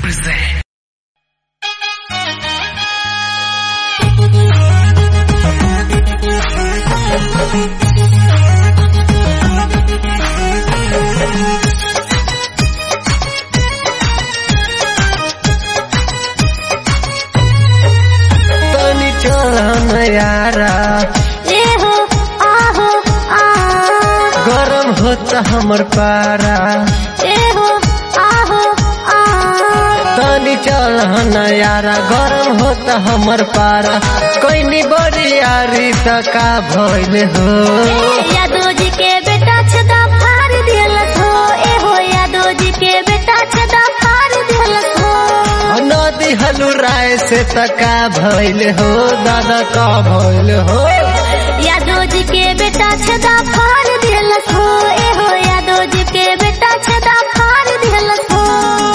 present. तनी चढ़न यारा एहो आहो आ गरम होता हमर पारा एहो आहो आ तनी चढ़न यारा गरम होता हमर पारा कोई बड़ी यारी त का भइल हो यादव जी के बेटा छदा फाड़ दिलत हो एहो यादव जी के बेटा छदा फाड़ दिलत हो नदी हलू राय से त का भइल हो दादा का भइल हो यादव जी के बेटा छदा फाड़ दिलत हो एहो यादव जी के बेटा छदा फाड़ दिलत हो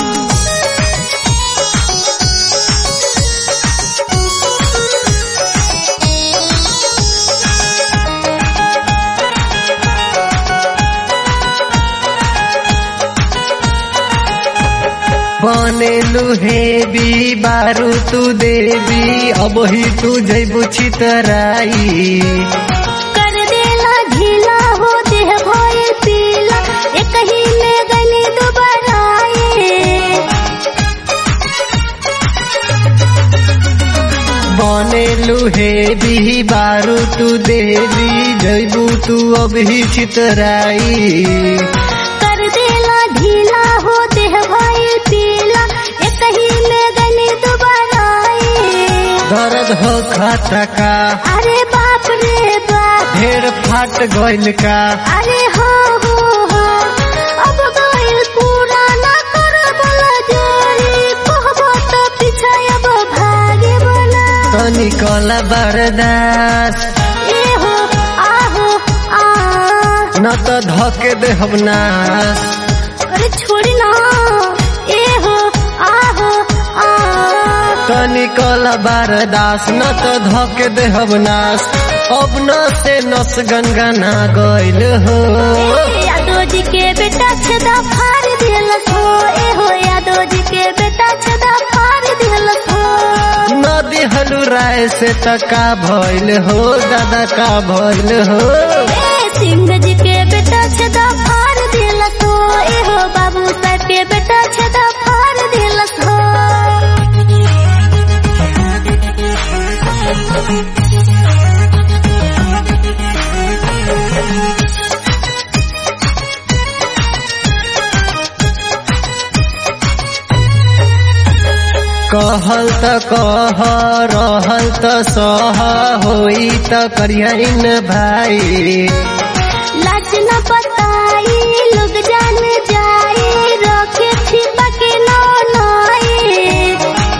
बनेलु हेबी बारू तू देवी अब ही तू जैबू चितराई कर देला ढीला हो देह भय पीला एक ही में गली दुबराए बनेलु हेबी बारू तू देवी जैबू तू अब ही चितराई कर देला ढीला हो देह भय पीला एक ही में गली दुबराए दर्द हो खाता का अरे बाप रे बाप ढेर फाट गइल का अरे हो हो हो अब गइल पूरा ना कर बोला जोरी कहबो तो पीछे अब भागे बोला तनी कला बर्दाश्त ए हो आहो आ न त धके दे हम नाश अरे छोड़ी ना ए हो आहो आ तनी कला बर्दाश्त न त धके दे हम नाश अब न से नस गनगना गइल हो यादव जी के बेटा छदा फाड़ दिलस हो ए हो यादव जी के बेटा छदा फाड़ दिलस हो नदी हलू राय से त का भइल हो दादा का भइल हो ए सिंह जी के बेटा छदा फाड़ दिलस हो ए हो बाबू साहब के बेटा छदा फाड़ दिलस हो कहल त कह रहल त सह होई त करियन भाई लाज न बताई लोग जान जाए रखे छिपा के नौ नाई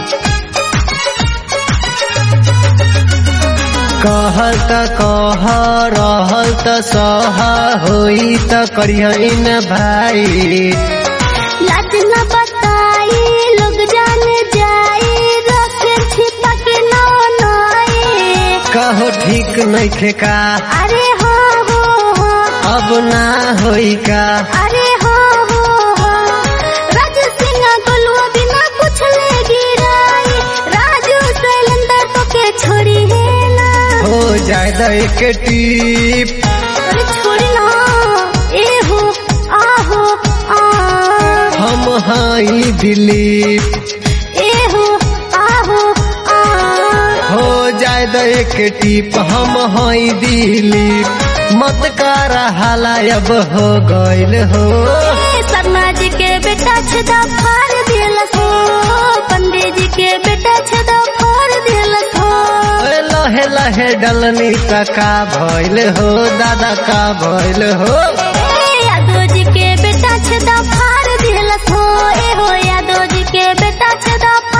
कहल त कह रहल त सह होई त करियन भाई लाज न बताई लोग जान जाए रखे छिपा के नौ नाई कहो ठीक नइखे का अरे हो हो हो अब ना होई का अरे हो हो हो राजू सिंह गोलुआ बिना पूछले गिराई राजू शैलेंद्र तो के छोड़ी है ना हो जाए द एक टीप अरे छोड़ी ना ए हो आहो आ हम हाई दिलीप ए हो आहो आ हो जाए द एक टीप हम हाई दिलीप मत कर हाला अब हो गइल हो ए शर्मा जी के बेटा छदा फाड़ दिलस हो पंडित जी के बेटा छदा फाड़ दिलस हो ए लहे लहे डलनी त का भइल हो दादा का भइल हो ए यादव जी के बेटा छदा फाड़ दिलस हो ए हो यादव जी के बेटा छदा